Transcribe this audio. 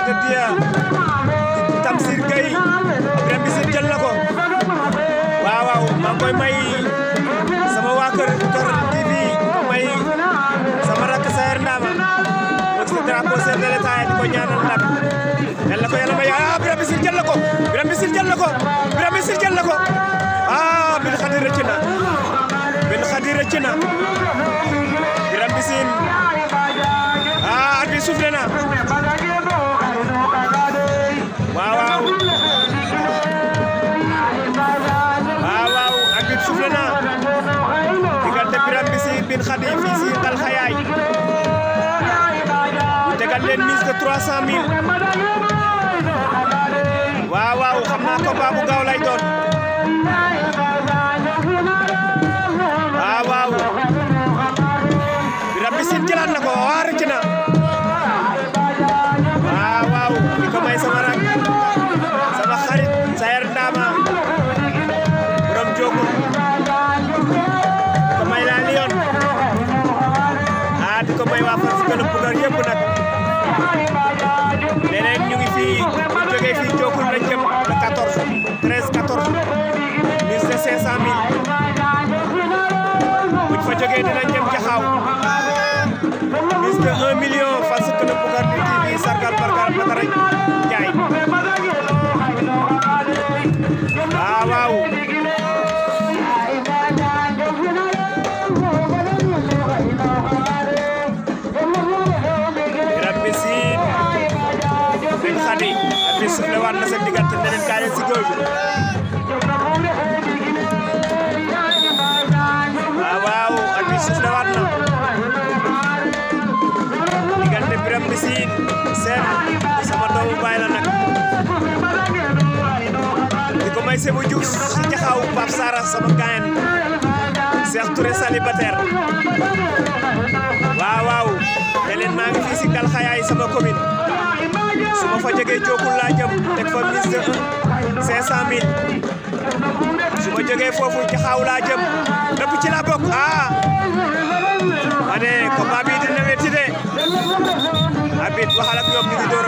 de Dieu Tamsir Gueye Birame Mbissine jël na ko waaw waaw maa ngi koy may sama waa kër Kër TV ko may sama rakk Sayer Ndama moom si drapeau chef de l'État di ko ñaanal ndam yal na ko yàlla may ah Birame Mbissine jël na ko Birame Mbissine jël na ko Birame Mbissine jël na ko ah bin xadi rëcc na bin xadi rëcc na Birame Mbissine ah at bi soufflé na waaw waaw waaw waaw at bi soufflé na diggante Birame Mbissine bin xadi fii si Ngal Xayaay ñu tegal leen mise de 300 000 waaw waaw xam naa combat bu gaaw lay doon waaw waaw Birame Mbissine jëlaat na ko waa rëcc na waaw waaw di ko may sama rak sama xarit Sayer Ndama borom Diokoul di ko may laa Lion ah di ko may waa Fass gën a bugar yëpp nag leneen ñu ngi fii bu jógee fii Diokoul lañ jëm le 14 13 14 mise de 500 000 buñ fa jógee dinañ jëm Jaxaaw mise de 1 million Fass gën a bugar di TV sargal bargal Batara Njaay waaw waaw Birame Mbissine bin xadi at bi suuf le waat na seen diggante ne leen kaay leen si góor bi waaw waaw at bi suuf le waat na diggante Birame Mbissine seen sama doomu baay la nag di ko may Sebou Diouf si jaxaw Pape Sara sama gaayen Cheikh Touré célibataire waaw waaw ne leen maa ngi fii si Ngal Xayaay sama commune su ma fa jógee Diokoul laa jëm teg fa mise de 500000 su ma jógee foofu jaxaaw laa jëm lépp ci la bokk ah ma ne combat bi dina metti de abit waxal ak ñoom ñu ngi door